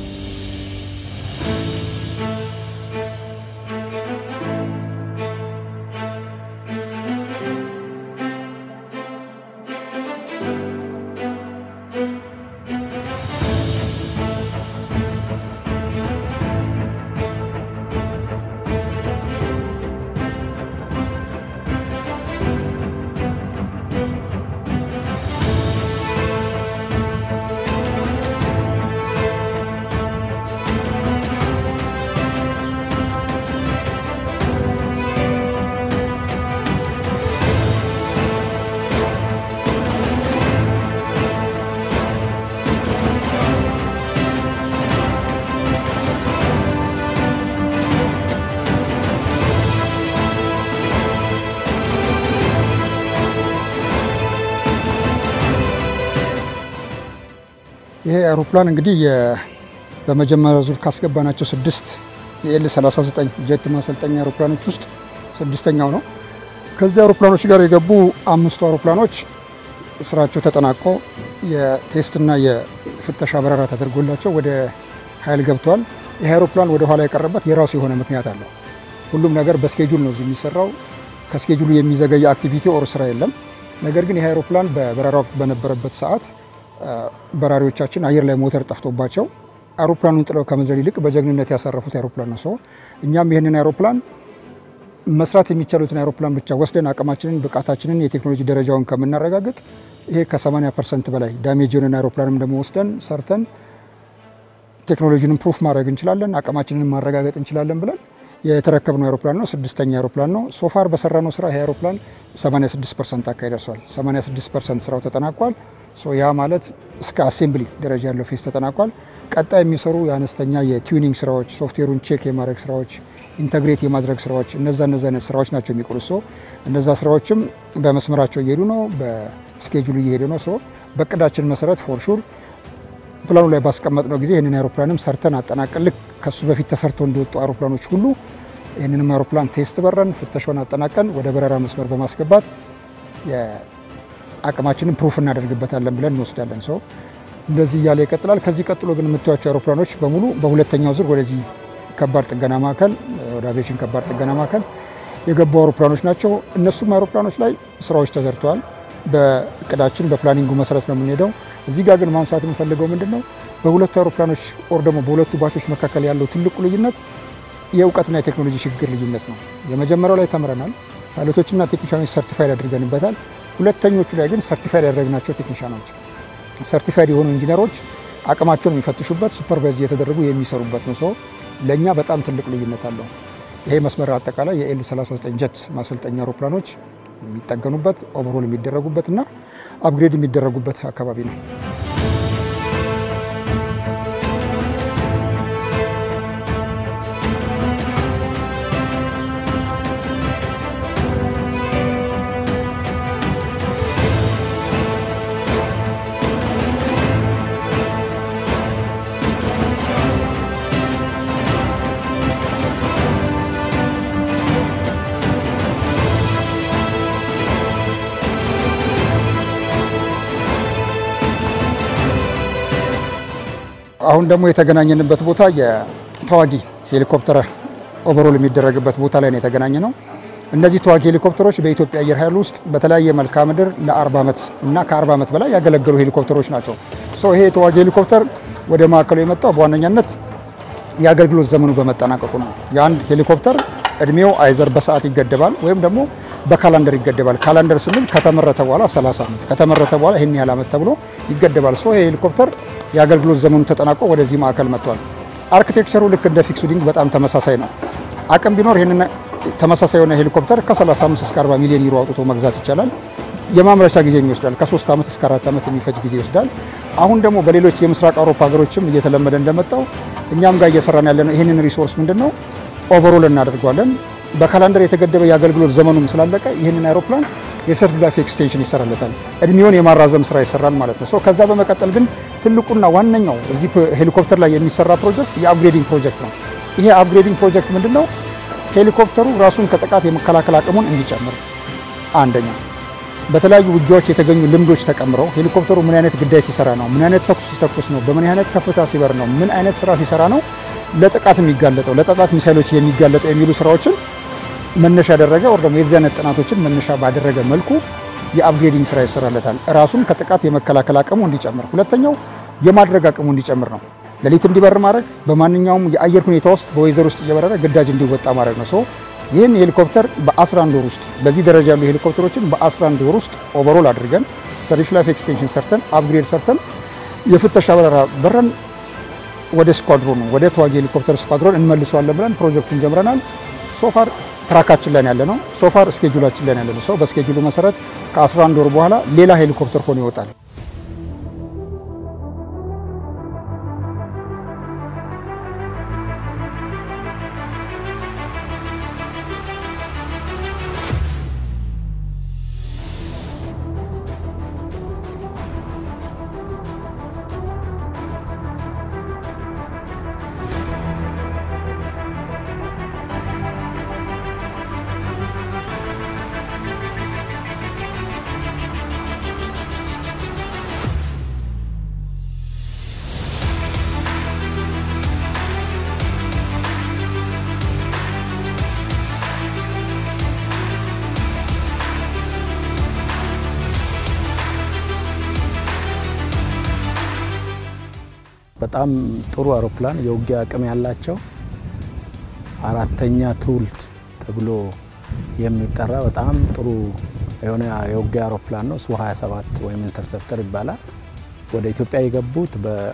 ይሄ አውሮፕላን እንግዲህ በመጀመሪያ ዙር ካስገባናቸው ስድስት የኤል 39 ጀት ማሰልጠኛ አውሮፕላኖች ውስጥ ስድስተኛው ነው። ከዚህ አውሮፕላኖች ጋር የገቡ አምስቱ አውሮፕላኖች ስራቸው ተጠናቆ የቴስትና የፍተሻ በረራ ተደርጎላቸው ወደ ኃይል ገብተዋል። ይህ አውሮፕላን ወደ ኋላ የቀረበት የራሱ የሆነ ምክንያት አለው። ሁሉም ነገር በስኬጁል ነው እዚህ የሚሰራው። ከስኬጁሉ የሚዘገይ አክቲቪቲ ኦር ስራ የለም። ነገር ግን ይህ አውሮፕላን በበረራ ወቅት በነበረበት ሰዓት በራሪዎቻችን አየር ላይ ሞተር ጠፍቶባቸው አውሮፕላኑን ጥለው ከመዝለል ይልቅ በጀግንነት ያሳረፉት አውሮፕላን ነው። ሰው እኛም ይህንን አውሮፕላን መስራት የሚቻሉትን አውሮፕላን ብቻ ወስደን አቅማችንን፣ ብቃታችንን፣ የቴክኖሎጂ ደረጃውን ከምናረጋግጥ ይሄ ከ80 ፐርሰንት በላይ ዳሜጅ የሆነን አውሮፕላንም ደግሞ ወስደን ሰርተን ቴክኖሎጂንም ፕሩፍ ማድረግ እንችላለን፣ አቅማችንን ማረጋገጥ እንችላለን ብለን የተረከብነው አውሮፕላን ነው። ስድስተኛ አውሮፕላን ነው። ሶፋር በሰራነው ስራ ይሄ አውሮፕላን 86 ፐርሰንት አካባቢ ደርሷል። 86 ፐርሰንት ስራው ተጠናቋል። ያ ማለት እስከ አሴምብሊ ደረጃ ያለው ፌስ ተጠናቋል። ቀጣይ የሚሰሩ የአነስተኛ የቲዩኒንግ ስራዎች፣ ሶፍትዌሩን ቼክ የማድረግ ስራዎች፣ ኢንተግሬት የማድረግ ስራዎች እነዛ እነዛ አይነት ስራዎች ናቸው የሚቆሉ ሶ እነዛ ስራዎችም በመስመራቸው እየሄዱ ነው፣ በስኬጁሉ እየሄዱ ነው። ሶ በእቅዳችን መሰረት ፎር ሹር ፕላኑ ላይ ባስቀመጥነው ጊዜ ይህንን አውሮፕላንም ሰርተን አጠናቀን ልክ ከሱ በፊት ተሰርቶ እንደወጡ አውሮፕላኖች ሁሉ ይህንንም አውሮፕላን ቴስት በረን ፍተሻውን አጠናቀን ወደ በረራ መስመር በማስገባት አቅማችንን ፕሩፍ እናደርግበታለን ብለን እንወስዳለን። ሰው እንደዚህ እያለ ይቀጥላል። ከዚህ ቀጥሎ ግን የምታዩቸው አውሮፕላኖች በሙሉ በሁለተኛው ዙር ወደዚህ ከባድ ጥገና ማዕከል ወደ አቪዬሽን ከባድ ጥገና ማዕከል የገቡ አውሮፕላኖች ናቸው። እነሱም አውሮፕላኖች ላይ ስራዎች ተሰርተዋል። በእቅዳችን በፕላኒንጉ መሰረት ነው የምንሄደው። እዚህ ጋር ግን ማንሳት የምፈልገው ምንድን ነው በሁለቱ አውሮፕላኖች ኦር ደግሞ በሁለቱ ባቾች መካከል ያለው ትልቁ ልዩነት የእውቀትና የቴክኖሎጂ ሽግግር ልዩነት ነው። የመጀመሪያው ላይ ተምረናል። ፓይለቶችና ቴክኒሻኖች ሰርቲፋይድ አድርገንበታል። ሁለተኞቹ ላይ ግን ሰርቲፋይድ ያደረግናቸው ቴክኒሻኖች ሰርቲፋይድ የሆኑ ኢንጂነሮች አቅማቸውን የሚፈትሹበት ሱፐርቫይዝ እየተደረጉ የሚሰሩበት ነው። ሰው ለእኛ በጣም ትልቅ ልዩነት አለው። ይሄ መስመር አጠቃላይ የኤል 39 ጀት ማሰልጠኛ አውሮፕላኖች የሚጠገኑበት ኦቨሮል የሚደረጉበት እና አፕግሬድ የሚደረጉበት አካባቢ ነው። አሁን ደግሞ የተገናኘንበት ቦታ የተዋጊ ሄሊኮፕተር ኦቨሮል የሚደረግበት ቦታ ላይ ነው የተገናኘ ነው። እነዚህ ተዋጊ ሄሊኮፕተሮች በኢትዮጵያ አየር ኃይል ውስጥ በተለያየ መልክዓ ምድር ለ40 ዓመት እና ከ40 ዓመት በላይ ያገለገሉ ሄሊኮፕተሮች ናቸው። ሶ ይሄ ተዋጊ ሄሊኮፕተር ወደ ማዕከሉ የመጣው በዋነኛነት የአገልግሎት ዘመኑ በመጠናቀቁ ነው። የአንድ ሄሊኮፕተር እድሜው አይዘር በሰዓት ይገደባል ወይም ደግሞ በካላንደር ይገደባል። ካላንደር ስንል ከተመረተ በኋላ 30 ዓመት ከተመረተ በኋላ ይህን ያህል ዓመት ተብሎ ይገደባል። ሶ ይሄ ሄሊኮፕተር የአገልግሎት ዘመኑ ተጠናቆ ወደዚህ ማዕከል መጥቷል። አርኪቴክቸሩ ልክ እንደ ፊክስ ዊንግ በጣም ተመሳሳይ ነው። አቅም ቢኖር ይህንን ተመሳሳይ የሆነ ሄሊኮፕተር ከ35 እስከ 40 ሚሊዮን ዩሮ አውጥቶ መግዛት ይቻላል። የማምረቻ ጊዜ ይወስዳል። ከ3 ዓመት እስከ 4 ዓመት የሚፈጅ ጊዜ ይወስዳል። አሁን ደግሞ በሌሎች የምስራቅ አውሮፓ ሀገሮችም እየተለመደ እንደመጣው እኛም ጋር እየሰራን ያለነው ይህንን ሪሶርስ ምንድን ነው ኦቨሮል እናደርገዋለን። በካላንደር የተገደበ የአገልግሎት ዘመኑም ስላለቀ ይህንን አይሮፕላን የሰርድ ላይፍ ኤክስቴንሽን ይሰራለታል። እድሜውን የማራዘም ስራ ይሰራል ማለት ነው። ከዛ በመቀጠል ግን ትልቁና ዋነኛው እዚህ ሄሊኮፕተር ላይ የሚሰራ ፕሮጀክት የአፕግሬዲንግ ፕሮጀክት ነው። ይሄ አፕግሬዲንግ ፕሮጀክት ምንድን ነው? ሄሊኮፕተሩ ራሱን ከጥቃት የመከላከል አቅሙን እንዲጨምር አንደኛ በተለያዩ ውጊያዎች የተገኙ ልምዶች ተቀምረው ሄሊኮፕተሩ ምን አይነት ግዳይ ሲሰራ ነው፣ ምን አይነት ተኩስ ሲተኩስ ነው፣ በምን አይነት ከፍታ ሲበር ነው፣ ምን አይነት ስራ ሲሰራ ነው ለጥቃት የሚጋለጠው ለጠላት ሚሳይሎች የሚጋለጠው የሚሉ ስራዎችን መነሻ ያደረገ ወር ደግሞ የዚህ አይነት ጥናቶችን መነሻ ባደረገ መልኩ የአፕግሬዲንግ ስራ ይሰራለታል። ራሱን ከጥቃት የመከላከል አቅሙ እንዲጨምር፣ ሁለተኛው የማድረግ አቅሙ እንዲጨምር ነው። ሌሊት እንዲበር ማድረግ፣ በማንኛውም የአየር ሁኔታ ውስጥ በወይዘር ውስጥ እየበረረ ግዳጅ እንዲወጣ ማድረግ ነው። ይህን ሄሊኮፕተር በ11 ወር ውስጥ በዚህ ደረጃ ያሉ ሄሊኮፕተሮችን በ11 ወር ውስጥ ኦቨሮል አድርገን ሰርቪስ ላይፍ ኤክስቴንሽን ሰርተን አፕግሬድ ሰርተን የፍተሻ በረራ በረን ወደ ስኳድሮኑ ወደ ተዋጊ ሄሊኮፕተር ስኳድሮን እንመልሰዋለን ብለን ፕሮጀክቱን ጀምረናል። ሶፋር ትራካችን ላይ ያለ ነው። ሶፋር እስኬጁላችን ላይ ያለ ነው። ሰው በስኬጁሉ መሰረት ከ11 ወር በኋላ ሌላ ሄሊኮፕተር ሆኖ ይወጣል።
በጣም ጥሩ አውሮፕላን የውጊያ አቅም ያላቸው አራተኛ ትውልድ ተብሎ የሚጠራ በጣም ጥሩ የሆነ የውጊያ አውሮፕላን ነው። ሱ 27 ወይም ኢንተርሰፕተር ይባላል። ወደ ኢትዮጵያ የገቡት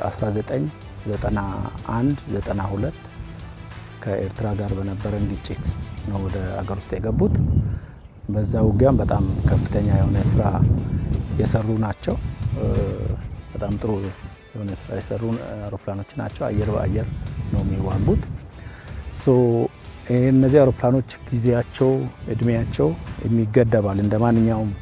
በ1991 92 ከኤርትራ ጋር በነበረን ግጭት ነው ወደ አገር ውስጥ የገቡት። በዛ ውጊያም በጣም ከፍተኛ የሆነ ስራ የሰሩ ናቸው። በጣም ጥሩ የሆነ ስራ የሰሩ አውሮፕላኖች ናቸው። አየር በአየር ነው የሚዋጉት። እነዚህ አውሮፕላኖች ጊዜያቸው፣ እድሜያቸው የሚገደባል እንደ ማንኛውም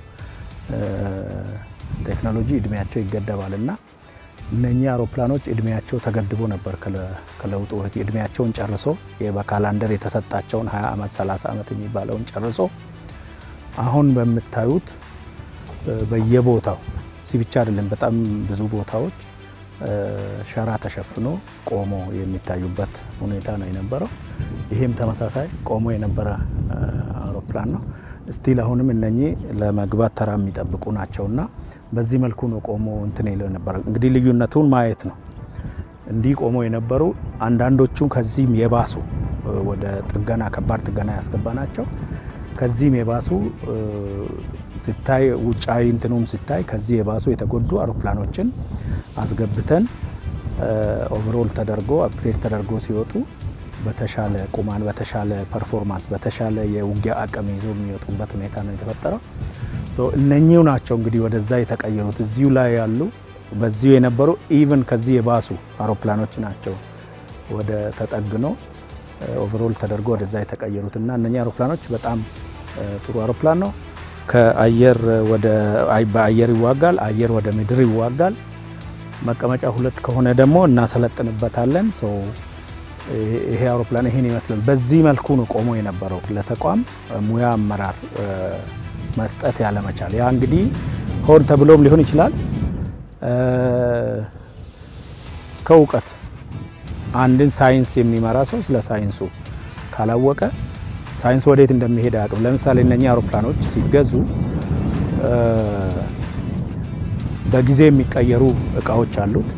ቴክኖሎጂ እድሜያቸው ይገደባል እና እነኚህ አውሮፕላኖች እድሜያቸው ተገድቦ ነበር ከለውጡ በፊት እድሜያቸውን ጨርሶ በካላንደር የተሰጣቸውን 20 ዓመት 30 ዓመት የሚባለውን ጨርሶ አሁን በምታዩት በየቦታው እዚህ ብቻ አይደለም፣ በጣም ብዙ ቦታዎች ሸራ ተሸፍኖ ቆሞ የሚታዩበት ሁኔታ ነው የነበረው። ይሄም ተመሳሳይ ቆሞ የነበረ አውሮፕላን ነው። ስቲል አሁንም እነኚህ ለመግባት ተራ የሚጠብቁ ናቸውና በዚህ መልኩ ነው ቆሞ እንትን ይለው ነበረ። እንግዲህ ልዩነቱን ማየት ነው። እንዲህ ቆሞ የነበሩ አንዳንዶቹም ከዚህም የባሱ ወደ ጥገና ከባድ ጥገና ያስገባ ናቸው። ከዚህም የባሱ ሲታይ ውጫዊ እንትኑም ሲታይ ከዚህ የባሱ የተጎዱ አውሮፕላኖችን አስገብተን ኦቨሮል ተደርጎ አፕግሬድ ተደርጎ ሲወጡ በተሻለ ቁማን፣ በተሻለ ፐርፎርማንስ፣ በተሻለ የውጊያ አቅም ይዞ የሚወጡበት ሁኔታ ነው የተፈጠረው። እነኚሁ ናቸው እንግዲህ ወደዛ የተቀየሩት። እዚሁ ላይ ያሉ በዚሁ የነበሩ ኢቨን ከዚህ የባሱ አውሮፕላኖች ናቸው ወደ ተጠግኖ ኦቨሮል ተደርጎ ወደዛ የተቀየሩት እና እነኛ አውሮፕላኖች በጣም ጥሩ አውሮፕላን ነው። ከአየር ወደ በአየር ይዋጋል፣ አየር ወደ ምድር ይዋጋል። መቀመጫ ሁለት ከሆነ ደግሞ እናሰለጥንበታለን። ይሄ አውሮፕላን ይሄን ይመስላል። በዚህ መልኩ ነው ቆሞ የነበረው። ለተቋም ሙያ አመራር መስጠት ያለመቻል፣ ያ እንግዲህ ሆን ተብሎም ሊሆን ይችላል ከእውቀት አንድን ሳይንስ የሚመራ ሰው ስለ ሳይንሱ ካላወቀ ሳይንስ ወዴት እንደሚሄድ አያውቅም። ለምሳሌ እነኚህ አውሮፕላኖች ሲገዙ በጊዜ የሚቀየሩ እቃዎች አሉት።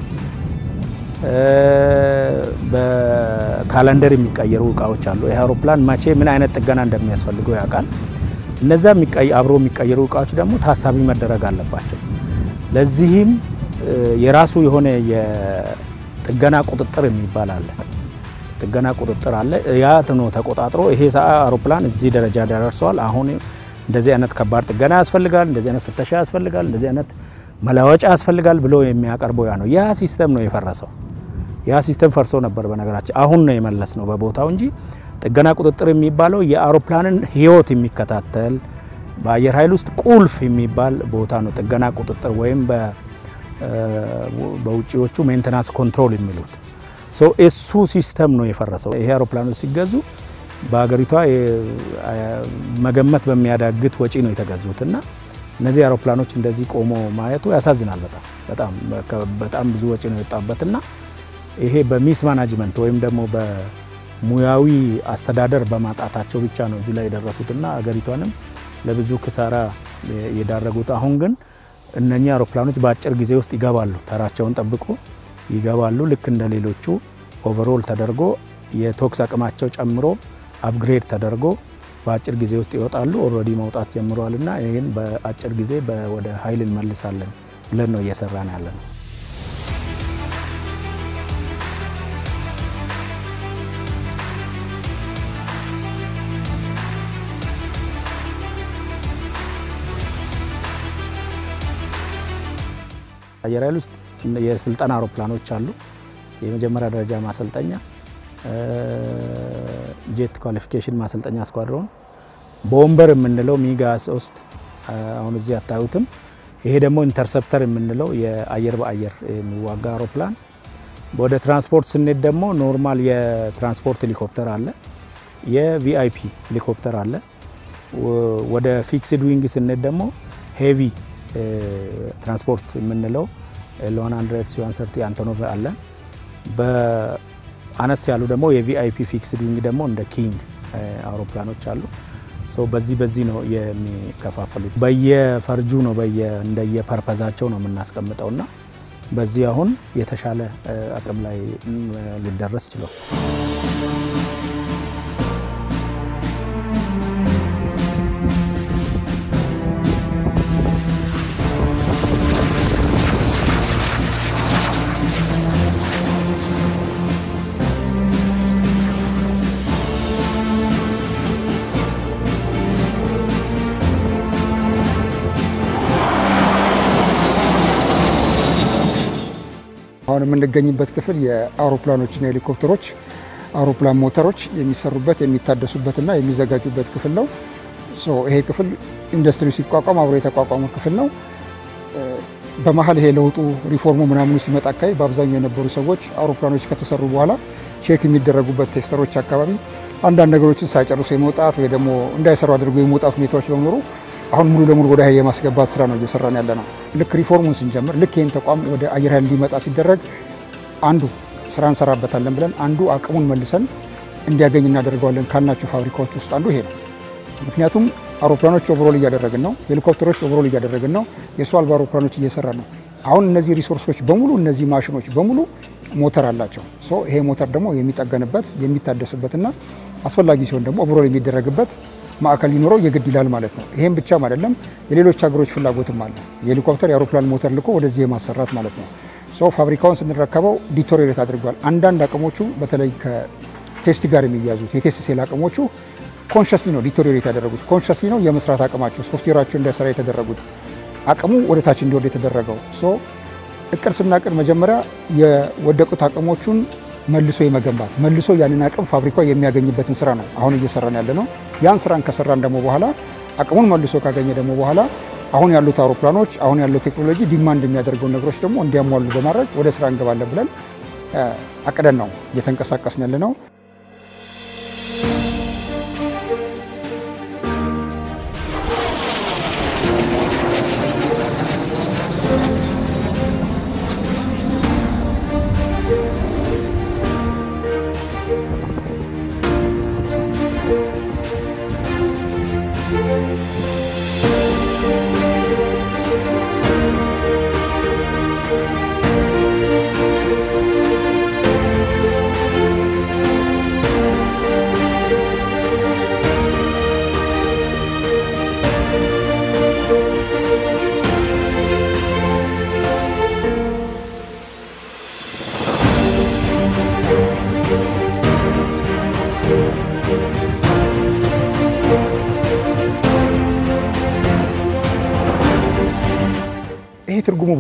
በካላንደር የሚቀየሩ እቃዎች አሉ። ይህ አውሮፕላን መቼ ምን አይነት ጥገና እንደሚያስፈልገው ያውቃል። እነዛ አብሮ የሚቀየሩ እቃዎች ደግሞ ታሳቢ መደረግ አለባቸው። ለዚህም የራሱ የሆነ የጥገና ቁጥጥር የሚባል አለ። ጥገና ቁጥጥር አለ። ያ ትኖ ተቆጣጥሮ ይሄ አውሮፕላን እዚህ ደረጃ ደርሰዋል፣ አሁን እንደዚህ አይነት ከባድ ጥገና ያስፈልጋል፣ እንደዚህ አይነት ፍተሻ ያስፈልጋል፣ እንደዚህ አይነት መለዋወጫ ያስፈልጋል ብሎ የሚያቀርበው ያ ነው። ያ ሲስተም ነው የፈረሰው። ያ ሲስተም ፈርሶ ነበር በነገራችን። አሁን ነው የመለስ ነው በቦታው እንጂ ጥገና ቁጥጥር የሚባለው የአውሮፕላንን ሕይወት የሚከታተል በአየር ኃይል ውስጥ ቁልፍ የሚባል ቦታ ነው። ጥገና ቁጥጥር ወይም በውጭዎቹ ሜንቴናንስ ኮንትሮል የሚሉት እሱ ሲስተም ነው የፈረሰው። ይሄ አውሮፕላኖች ሲገዙ በሀገሪቷ መገመት በሚያዳግት ወጪ ነው የተገዙት እና እነዚህ አውሮፕላኖች እንደዚህ ቆሞ ማየቱ ያሳዝናል። በጣም በጣም በጣም ብዙ ወጪ ነው የወጣበትና ይሄ በሚስ ማናጅመንት ወይም ደግሞ በሙያዊ አስተዳደር በማጣታቸው ብቻ ነው እዚህ ላይ የደረሱትና አገሪቷንም ለብዙ ክሳራ የዳረጉት። አሁን ግን እነኚህ አውሮፕላኖች በአጭር ጊዜ ውስጥ ይገባሉ፣ ተራቸውን ጠብቆ ይገባሉ። ልክ እንደ ሌሎቹ ኦቨርኦል ተደርጎ የቶክስ አቅማቸው ጨምሮ አፕግሬድ ተደርጎ በአጭር ጊዜ ውስጥ ይወጣሉ። ኦልሬዲ መውጣት ጀምረዋልና ይህን በአጭር ጊዜ ወደ ኃይል እንመልሳለን ብለን ነው እየሰራን ያለ ነው። አየር ኃይል ውስጥ የስልጠና አውሮፕላኖች አሉ። የመጀመሪያ ደረጃ ማሰልጠኛ ጄት ኳሊፊኬሽን ማሰልጠኛ ስኳድሮን በወንበር የምንለው ሚጋ ሶስት አሁን እዚህ አታዩትም። ይሄ ደግሞ ኢንተርሰፕተር የምንለው የአየር በአየር የሚዋጋ አውሮፕላን። ወደ ትራንስፖርት ስንሄድ ደግሞ ኖርማል የትራንስፖርት ሄሊኮፕተር አለ፣ የቪአይፒ ሄሊኮፕተር አለ። ወደ ፊክስድ ዊንግ ስንሄድ ደግሞ ሄቪ ትራንስፖርት የምንለው ለ100 ሲ130 አንቶኖቭ አለን። በአነስ ያሉ ደግሞ የቪአይፒ ፊክስድ ዊንግ ደግሞ እንደ ኪንግ አውሮፕላኖች አሉ። በዚህ በዚህ ነው የሚከፋፈሉት። በየፈርጁ ነው እንደየፐርፐዛቸው ነው የምናስቀምጠው እና በዚህ አሁን የተሻለ አቅም ላይ ሊደረስ ችሏል።
አሁን የምንገኝበት ክፍል የአውሮፕላኖችና ሄሊኮፕተሮች አውሮፕላን ሞተሮች የሚሰሩበት የሚታደሱበትና የሚዘጋጁበት ክፍል ነው። ይሄ ክፍል ኢንዱስትሪ ሲቋቋም አብሮ የተቋቋመ ክፍል ነው። በመሀል ይሄ ለውጡ ሪፎርሙ ምናምኑ ሲመጣ አካባቢ በአብዛኛው የነበሩ ሰዎች አውሮፕላኖች ከተሰሩ በኋላ ቼክ የሚደረጉበት ቴስተሮች አካባቢ አንዳንድ ነገሮችን ሳይጨርሱ የመውጣት ወይ ደግሞ እንዳይሰሩ አድርጎ የመውጣት ሁኔታዎች በመኖሩ አሁን ሙሉ ለሙሉ ወደ ኃይል የማስገባት ስራ ነው እየሰራን ያለ ነው። ልክ ሪፎርሙን ስንጀምር ልክ ይህን ተቋም ወደ አየር ኃይል እንዲመጣ ሲደረግ አንዱ ስራ እንሰራበታለን ብለን አንዱ አቅሙን መልሰን እንዲያገኝ እናደርገዋለን ካልናቸው ፋብሪካዎች ውስጥ አንዱ ይሄ ነው። ምክንያቱም አውሮፕላኖች ኦቨሮል እያደረግን ነው፣ ሄሊኮፕተሮች ኦቨሮል እያደረግን ነው፣ የሰው አልባ አውሮፕላኖች እየሰራ ነው። አሁን እነዚህ ሪሶርሶች በሙሉ እነዚህ ማሽኖች በሙሉ ሞተር አላቸው። ይሄ ሞተር ደግሞ የሚጠገንበት የሚታደስበትና አስፈላጊ ሲሆን ደግሞ ኦቨሮል የሚደረግበት ማዕከል ሊኖረው የግድ ይላል ማለት ነው። ይሄም ብቻም አይደለም፣ የሌሎች ሀገሮች ፍላጎትም አለ። የሄሊኮፕተር የአውሮፕላን ሞተር ልኮ ወደዚህ የማሰራት ማለት ነው። ሶ ፋብሪካውን ስንረከበው ዲቶሬት አድርጓል። አንዳንድ አቅሞቹ በተለይ ከቴስት ጋር የሚያዙት የቴስት ሴል አቅሞቹ ኮንሸስሊ ነው ዲቶሬት ያደረጉት። ኮንሸስሊ ነው የመስራት አቅማቸው ሶፍትዌራቸው እንዳይሰራ የተደረጉት አቅሙ ወደ ታች እንዲወርድ የተደረገው። ሶ እቅድ ስናቅድ መጀመሪያ የወደቁት አቅሞቹን መልሶ የመገንባት መልሶ ያንን አቅም ፋብሪካው የሚያገኝበትን ስራ ነው አሁን እየሰራን ያለ ነው። ያን ስራን ከሰራን ደግሞ በኋላ አቅሙን መልሶ ካገኘ ደግሞ በኋላ አሁን ያሉት አውሮፕላኖች አሁን ያለው ቴክኖሎጂ ዲማንድ የሚያደርገው ነገሮች ደግሞ እንዲያሟሉ በማድረግ ወደ ስራ እንገባለን ብለን አቅደን ነው እየተንቀሳቀስን ያለ ነው።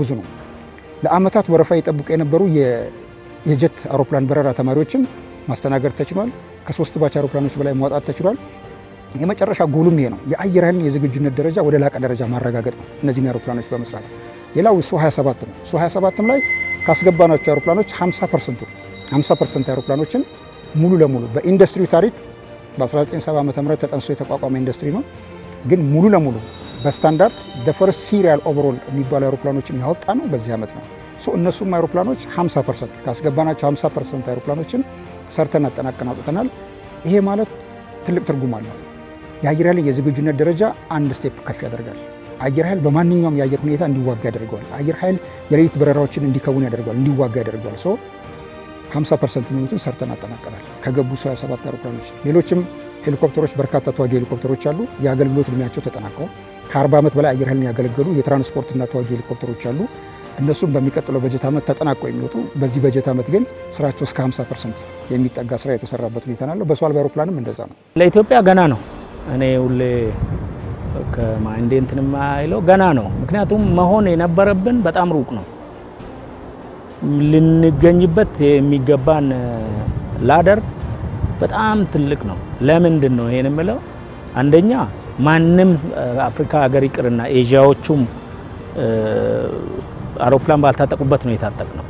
ብዙ ነው። ለአመታት ወረፋ የጠብቁ የነበሩ የጀት አውሮፕላን በረራ ተማሪዎችን ማስተናገድ ተችሏል። ከሶስት ባች አውሮፕላኖች በላይ ማውጣት ተችሏል። የመጨረሻ ጎሉም ይሄ ነው። የአየር ኃይልን የዝግጁነት ደረጃ ወደ ላቀ ደረጃ ማረጋገጥ ነው እነዚህን አውሮፕላኖች በመስራት ሌላው ሱ 27 ነው። ሱ 27 ላይ ካስገባናቸው አውሮፕላኖች 50 ፐርሰንቱ 50 ፐርሰንት አውሮፕላኖችን ሙሉ ለሙሉ በኢንዱስትሪው ታሪክ በ1970 ዓ ም ተጠንሶ የተቋቋመ ኢንዱስትሪ ነው። ግን ሙሉ ለሙሉ በስታንዳርድ ደፈርስ ሲሪያል ኦቨሮል የሚባሉ አውሮፕላኖችን ያወጣ ነው በዚህ ዓመት ነው። ሶ እነሱም አውሮፕላኖች 50 ፐርሰንት ካስገባናቸው 50 ፐርሰንት አውሮፕላኖችን ሰርተን አጠናቀን አውጥተናል። ይሄ ማለት ትልቅ ትርጉም አለው። የአየር ኃይል የዝግጁነት ደረጃ አንድ ስቴፕ ከፍ ያደርጋል። አየር ኃይል በማንኛውም የአየር ሁኔታ እንዲዋጋ ያደርገዋል። አየር ኃይል የሌሊት በረራዎችን እንዲከውን ያደርገዋል፣ እንዲዋጋ ያደርገዋል። ሶ 50 ፐርሰንት የሚሆኑትን ሰርተን አጠናቀናል ከገቡ 27 አውሮፕላኖች። ሌሎችም ሄሊኮፕተሮች በርካታ ተዋጊ ሄሊኮፕተሮች አሉ። የአገልግሎት እድሜያቸው ተጠናቀው ከ40 ዓመት በላይ አየር ኃይልን ያገለገሉ የትራንስፖርትና ተዋጊ ሄሊኮፕተሮች አሉ። እነሱም በሚቀጥለው በጀት ዓመት ተጠናቀው የሚወጡ በዚህ በጀት ዓመት ግን ስራቸው እስከ 50 ፐርሰንት የሚጠጋ ስራ የተሰራበት ሁኔታ ናለው። በሰው አልባ አውሮፕላንም እንደዛ ነው።
ለኢትዮጵያ ገና ነው። እኔ ሁሌ ከማይንዴ እንትን የማይለው ገና ነው። ምክንያቱም መሆን የነበረብን በጣም ሩቅ ነው። ልንገኝበት የሚገባን ላደር በጣም ትልቅ ነው። ለምንድን ነው ይሄን የምለው? አንደኛ ማንም አፍሪካ ሀገር ይቅርና ኤዥያዎቹም አውሮፕላን ባልታጠቁበት ነው የታጠቅ ነው።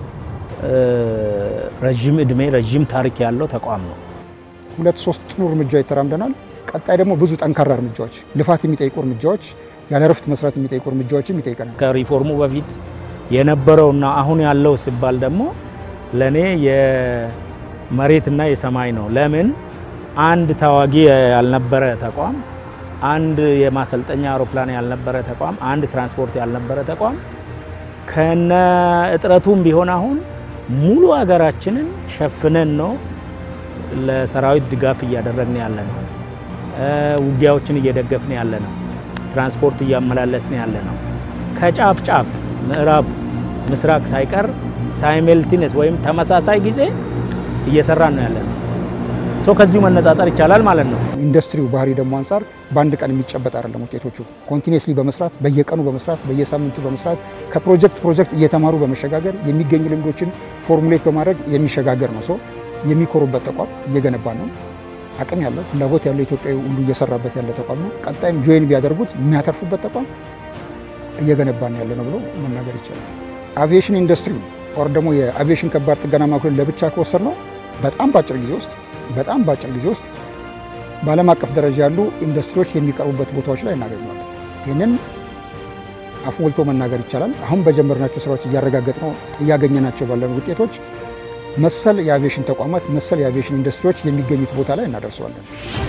ረዥም እድሜ ረዥም ታሪክ ያለው ተቋም ነው።
ሁለት ሶስት ጥሩ እርምጃዎች ተራምደናል። ቀጣይ ደግሞ ብዙ ጠንካራ እርምጃዎች፣ ልፋት የሚጠይቁ እርምጃዎች፣ ያለ ረፍት መስራት የሚጠይቁ እርምጃዎችም ይጠይቀናል።
ከሪፎርሙ በፊት የነበረውና አሁን ያለው ሲባል ደግሞ ለእኔ የመሬትና የሰማይ ነው። ለምን አንድ ተዋጊ ያልነበረ ተቋም፣ አንድ የማሰልጠኛ አውሮፕላን ያልነበረ ተቋም፣ አንድ ትራንስፖርት ያልነበረ ተቋም ከነ እጥረቱም ቢሆን አሁን ሙሉ ሀገራችንን ሸፍነን ነው ለሰራዊት ድጋፍ እያደረግን ያለ ነው። ውጊያዎችን እየደገፍን ያለ ነው። ትራንስፖርት እያመላለስን ያለ ነው። ከጫፍ ጫፍ ምዕራብ፣ ምስራቅ ሳይቀር ሳይሜልቲነስ ወይም ተመሳሳይ ጊዜ እየሰራን ነው ያለ ነው። ሶ ከዚሁ መነጻጸር ይቻላል ማለት ነው።
ኢንዱስትሪው ባህሪ ደግሞ አንጻር በአንድ ቀን የሚጨበጥ አይደለም። ውጤቶቹ ኮንቲኒስሊ በመስራት በየቀኑ በመስራት በየሳምንቱ በመስራት ከፕሮጀክት ፕሮጀክት እየተማሩ በመሸጋገር የሚገኙ ልምዶችን ፎርሙሌት በማድረግ የሚሸጋገር ነው። ሶ የሚኮሩበት ተቋም እየገነባን ነው። አቅም ያለው ፍላጎት ያለው ኢትዮጵያዊ ሁሉ እየሰራበት ያለ ተቋም ነው። ቀጣይም ጆይን ቢያደርጉት የሚያተርፉበት ተቋም እየገነባን ያለ ነው ብሎ መናገር ይቻላል። አቪዬሽን ኢንዱስትሪ ኦር ደግሞ የአቪዬሽን ከባድ ጥገና ማዕከሉን ለብቻ ከወሰድ ነው በጣም በአጭር ጊዜ ውስጥ በጣም በአጭር ጊዜ ውስጥ በዓለም አቀፍ ደረጃ ያሉ ኢንዱስትሪዎች የሚቀርቡበት ቦታዎች ላይ እናገኘዋለን። ይህንን አፍ ሞልቶ መናገር ይቻላል። አሁን በጀመርናቸው ስራዎች እያረጋገጥ ነው እያገኘናቸው ባለን ውጤቶች መሰል የአቪዬሽን ተቋማት መሰል የአቪዬሽን ኢንዱስትሪዎች የሚገኙት ቦታ ላይ እናደርሰዋለን።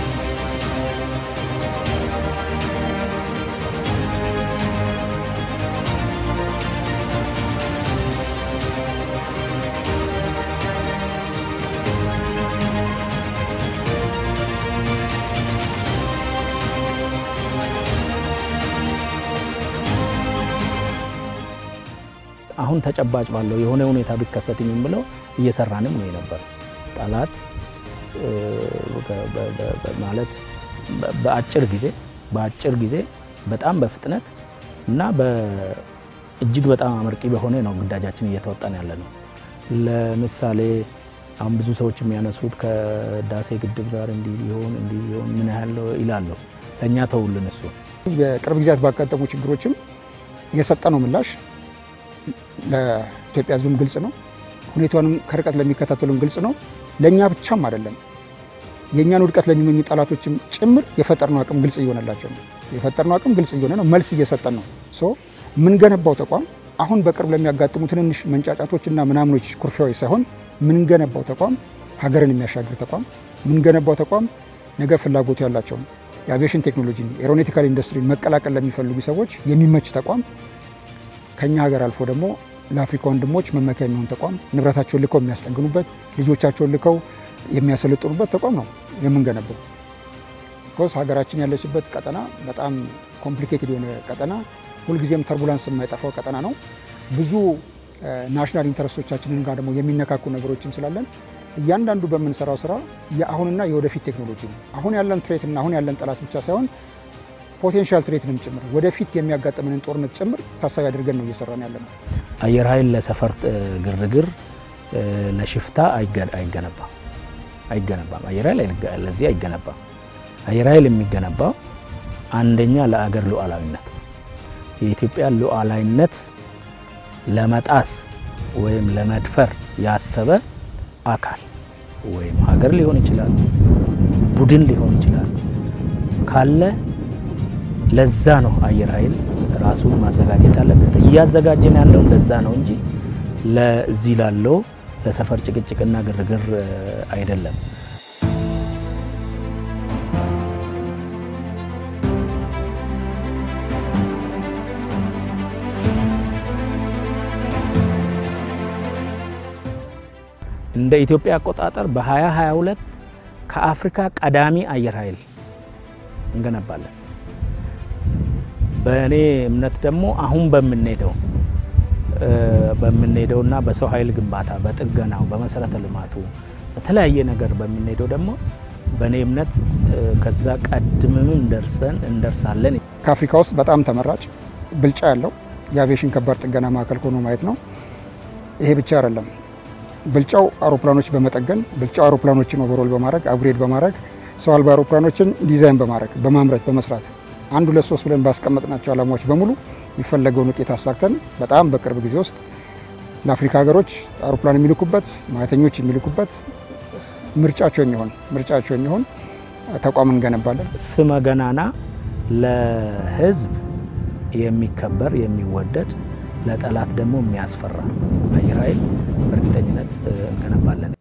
አሁን ተጨባጭ ባለው የሆነ ሁኔታ ቢከሰትም የምለው እየሰራንም ነው የነበር ጠላት ማለት በአጭር ጊዜ በአጭር ጊዜ በጣም በፍጥነት እና እጅግ በጣም አመርቂ በሆነ ነው ግዳጃችን እየተወጣን ያለ ነው። ለምሳሌ አሁን ብዙ ሰዎች የሚያነሱት ከህዳሴ ግድብ ጋር እንዲህ ቢሆን እንዲህ ቢሆን ምን ያህል ይላሉ። ለእኛ ተውልን እሱ
በቅርብ ጊዜያት ባጋጠሙ ችግሮችም የሰጠነው ምላሽ ለኢትዮጵያ ሕዝብም ግልጽ ነው። ሁኔታውንም ከርቀት ለሚከታተሉም ግልጽ ነው። ለእኛ ብቻም አይደለም የእኛን ውድቀት ለሚመኙ ጠላቶችም ጭምር የፈጠርነው አቅም ግልጽ እየሆነላቸው ነው። የፈጠርነው አቅም ግልጽ እየሆነ ነው። መልስ እየሰጠን ነው። ሶ የምንገነባው ተቋም አሁን በቅርብ ለሚያጋጥሙ ትንንሽ መንጫጫቶችና ምናምኖች ኩርፊያዎች ሳይሆን ምንገነባው ተቋም ሀገርን የሚያሻግር ተቋም ምንገነባው ተቋም ነገ ፍላጎቱ ያላቸውን የአቪዬሽን ቴክኖሎጂን ኤሮኔቲካል ኢንዱስትሪን መቀላቀል ለሚፈልጉ ሰዎች የሚመች ተቋም ከኛ ሀገር አልፎ ደግሞ ለአፍሪካ ወንድሞች መመኪያ የሚሆን ተቋም ንብረታቸውን ልከው የሚያስጠግኑበት ልጆቻቸውን ልከው የሚያሰለጥኑበት ተቋም ነው የምንገነባው። ቢኮዝ ሀገራችን ያለችበት ቀጠና በጣም ኮምፕሊኬትድ የሆነ ቀጠና፣ ሁልጊዜም ተርቡላንስ የማይጠፋው ቀጠና ነው። ብዙ ናሽናል ኢንተረስቶቻችንን ጋር ደግሞ የሚነካኩ ነገሮችም ስላለን እያንዳንዱ በምንሰራው ስራ የአሁንና የወደፊት ቴክኖሎጂ ነው። አሁን ያለን ትሬትና አሁን ያለን ጠላት ብቻ ሳይሆን ፖቴንሻል ትሬትንም ጭምር ወደፊት የሚያጋጥመንን ጦርነት ጭምር ታሳቢ አድርገን ነው እየሰራን ያለ ነው።
አየር ኃይል ለሰፈር ግርግር፣ ለሽፍታ አይገነባም አይገነባም። አየር ኃይል ለዚህ አይገነባም። አየር ኃይል የሚገነባው አንደኛ ለአገር ሉዓላዊነት የኢትዮጵያ ሉዓላዊነት ለመጣስ ወይም ለመድፈር ያሰበ አካል ወይም ሀገር ሊሆን ይችላል፣ ቡድን ሊሆን ይችላል ካለ ለዛ ነው አየር ኃይል ራሱን ማዘጋጀት አለበት። እያዘጋጀን ያለው ለዛ ነው እንጂ ለዚህ ላለው ለሰፈር ጭቅጭቅና ግርግር አይደለም። እንደ ኢትዮጵያ አቆጣጠር በ2022 ከአፍሪካ ቀዳሚ አየር ኃይል እንገነባለን። በእኔ እምነት ደግሞ አሁን በምንሄደው በምንሄደውና በሰው ኃይል ግንባታ፣ በጥገናው፣ በመሰረተ ልማቱ፣ በተለያየ ነገር በምንሄደው ደግሞ በእኔ እምነት ከዛ ቀድምም እንደርሰን እንደርሳለን።
ከአፍሪካ ውስጥ በጣም ተመራጭ ብልጫ ያለው የአቪዬሽን ከባድ ጥገና ማዕከል ሆኖ ማየት ነው። ይሄ ብቻ አይደለም። ብልጫው አውሮፕላኖች በመጠገን ብልጫው አውሮፕላኖችን ኦቨሮል በማድረግ አፕግሬድ በማድረግ ሰው አልባ አውሮፕላኖችን ዲዛይን በማድረግ በማምረት በመስራት አንድ ሁለት ሶስት ብለን ባስቀመጥናቸው ዓላማዎች በሙሉ የሚፈለገውን ውጤት አሳክተን በጣም በቅርብ ጊዜ ውስጥ ለአፍሪካ ሀገሮች አውሮፕላን የሚልኩበት ሙያተኞች የሚልኩበት ምርጫቸው የሚሆን ምርጫቸው የሚሆን ተቋም እንገነባለን።
ስመ ገናና ለሕዝብ የሚከበር የሚወደድ ለጠላት ደግሞ የሚያስፈራ አየር ኃይል በእርግጠኝነት እንገነባለን።